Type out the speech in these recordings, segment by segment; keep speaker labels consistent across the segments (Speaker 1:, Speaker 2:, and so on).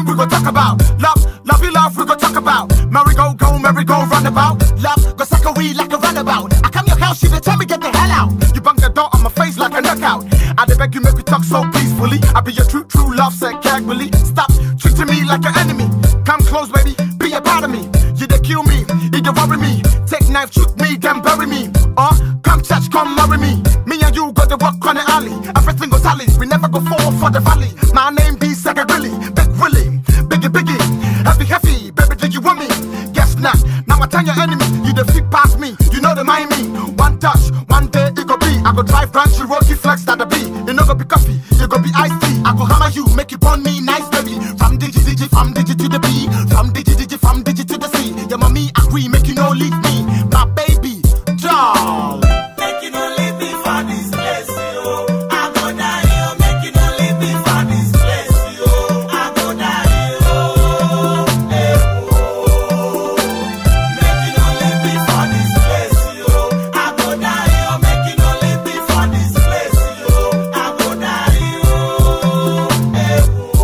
Speaker 1: we go talk about. Love, lovey love, we go talk about. Merry go, go, merry go, roundabout. Love, go suck a weed like a runabout. I come your house, you dey tell me get the hell out. You bang the door on my face like a knockout. I dey beg you make we talk so peacefully. I be your true, true love, said casually. Stop treating me like an enemy. Come close, baby, be a part of me. You dey kill me, you dey worry me. Take knife, shoot me, then bury me. Or come church, come marry me. Me and you got to walk on the alley. Everything goes tally. We never go fall for the valley. My name be Sega Billy, Big Willie, Biggie Biggie, Heavy Heavy. Baby, did you want me? Guess not. Now I tell your enemy, you the fit past me. You know the mind me. One touch, one day it go be. I go drive Grand Cherokee flex that the be. You know go be coffee, you go be iced tea. I go hammer you, make you burn me nice, baby. From digi digi, from digi to the B, from digi digi, from digi to the C. Your mommy agree, make you no leave me, my baby, doll.
Speaker 2: Make you no leave me for this place, yo. I go die, yo. Make you no leave me for this place, yo. I go die, yo. Eh, oh. Make you no leave me for this place, yo. I go die, yo. Make you no leave me for this place, yo. I go die, yo. Eh,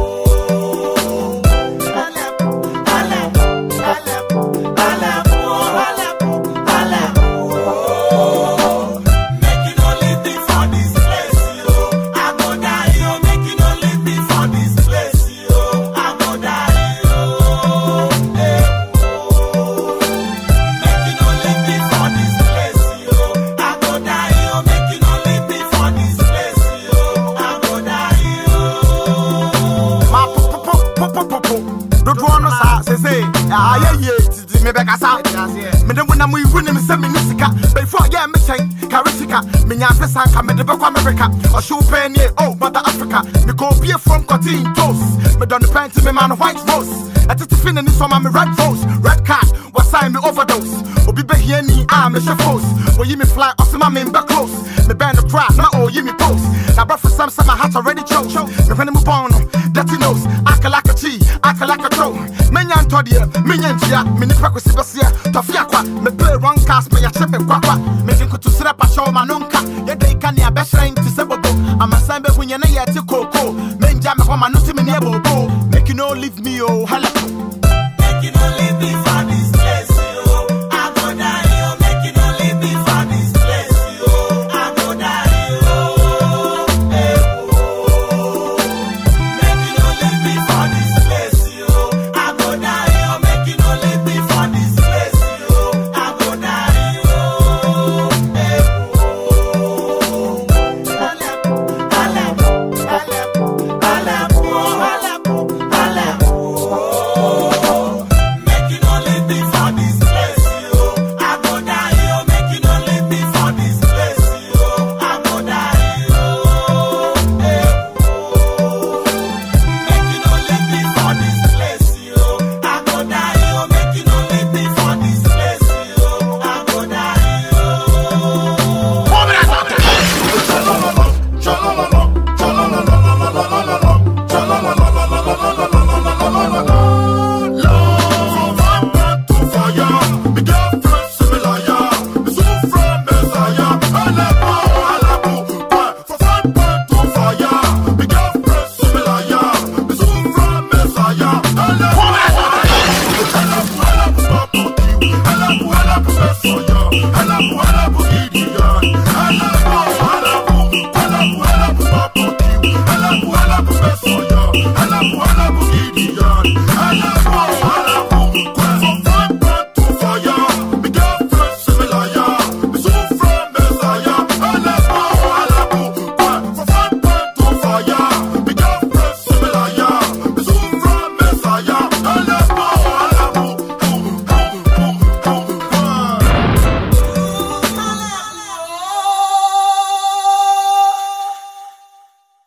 Speaker 2: oh. Alep, alep, alep, alep, oh, alep, alep, oh. Make you no leave me for this place, yo. I go die, yo. Make you no leave me for this place, yo. I go die, yo. Eh, oh. Make you no leave me for this place, yo. I go die, yo. Make you no leave me for this place, yo. I go die, yo.
Speaker 1: Ma po po po po po po po. Dodoɔ no saa sese ayɛ yie titi mi bɛ kasa. Mede wo nam iwu nim sɛ mi ni sika. Bɛyifo a yɛ mi kyɛn kari sika. Mi nya ase sanka mi de bɛ kɔ America. Ɔhyew pɛɛ nie o mother Africa. Mi kɔ obie from cotton toast. Mi dɔ ne pɛnti mi ma no white rose. Ɛtete fi ne ni sɔma mi red rose. Red card wɔsan mi overdose. Obi bɛ hie ni a mi hyɛ fos. Oyi mi fly ɔsima mi bɛ close. Mi bɛn no cry na oyi mi post. Na brɛ for some say my heart already chose. Mi hwɛ ne mu bɔn no dirty nose. Aka like a chi, aka like a crow. Menya ntɔdeɛ, menya ntua. Me nipa kwesi bɛseɛ, tɔfe akwa. Me play wrong cast, me yɛhyɛ me kwakwa. Me de nkotoserɛ pahyɛ wo ma no nka. Yɛda yi ka nea bɛhyerɛn te sɛ bobo. Amasan bɛhu yɛn na yɛte kooko. Menja me hɔ ma no te me neɛ bobo. Make you no leave me oh, hala.